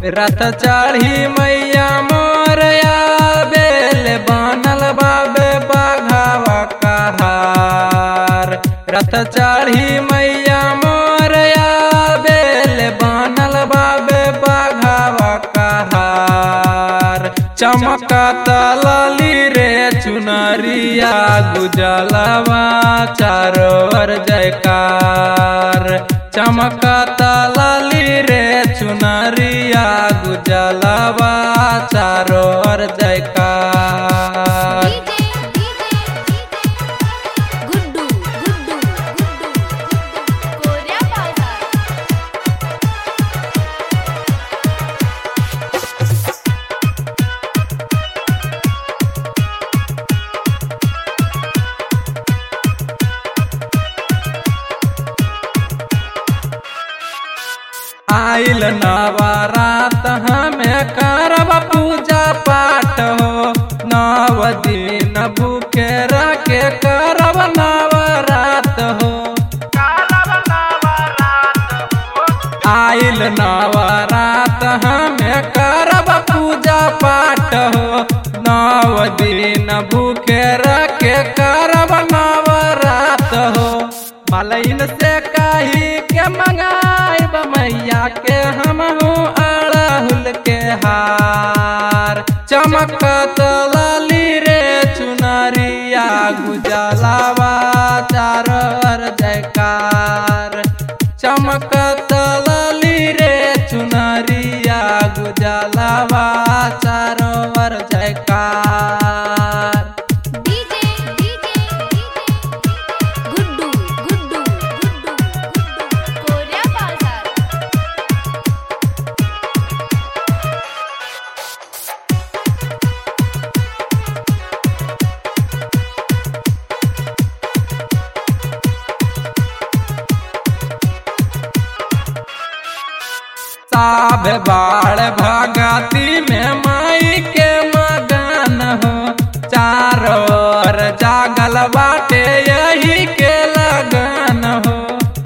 रथ चढ़ी मैया मोरया बेल बनल बाबे बाघावा कहार रथ चढ़ी मैया मोरया बेल बनल बाबे बाघावा कहार चमकत लाली रे चुनरिया गुजलवा चारो ओर जयकार चमकत लाली रे चुनरिया गुजलवा चारो ओर जयकार डीजे डीजे गुड्डू गुड्डू गुड्डू कोऱ्या बाजार आइल नवरात हमें करब पूजा पाठ हो नव दिन भूखे रखे करब नवरात हो आइल नवरात हमें करब पूजा पाठ हो नव दिन भूखे रखे करब नवरात हो मलइन से कही के मंगाइब मैया के हम अड़हुल के हार चमकत लाली रे चुनरिया गुजलावा चार जयकार चमकत लाली रे चुनरिया गुजलावा चारोवर जयकार डीजे डीजे गुड्डू गुड्डू गुड्डू गुड्डू कोऱ्या बाजार साभ बाढ़ भगती में माई के मगन हो चारों ओर जागल बाटे यही के लगन हो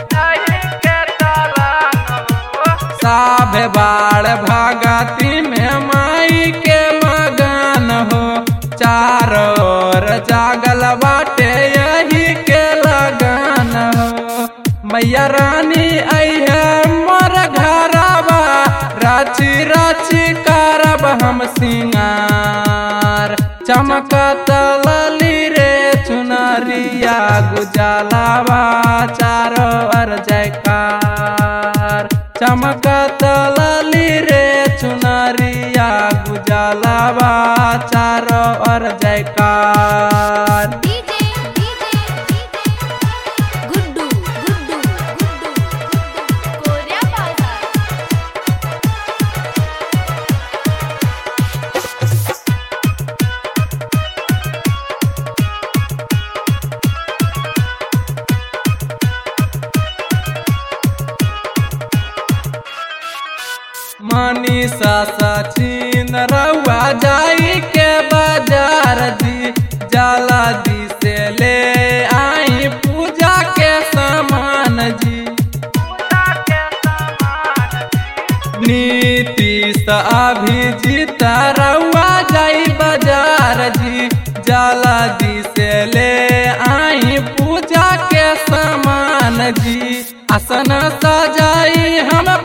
साभ बाढ़ भगती में माई के मगन हो चारों ओर जागल बाटे यही के लगन हो मैया रानी अइहे मोर घरबा राची राची करब हम सिंगार चमकत लाली रे चुनरिया गुजलावा चारो ओर जयकार चमकत लाली रे चुनरिया गुजलावा चारो ओर जयकार डीजे डीजे गुड्डू गुड्डू गुड्डू कोऱ्या बाजार मनीषा सचिन रउआ जाई के बाजार जी जाला दी से ले आई पूजा के सामान जी नीतीश अभिजीत रउआ जाई बाजार जी जाला दी से ले आई पूजा के सामान जी आसन सजाई हम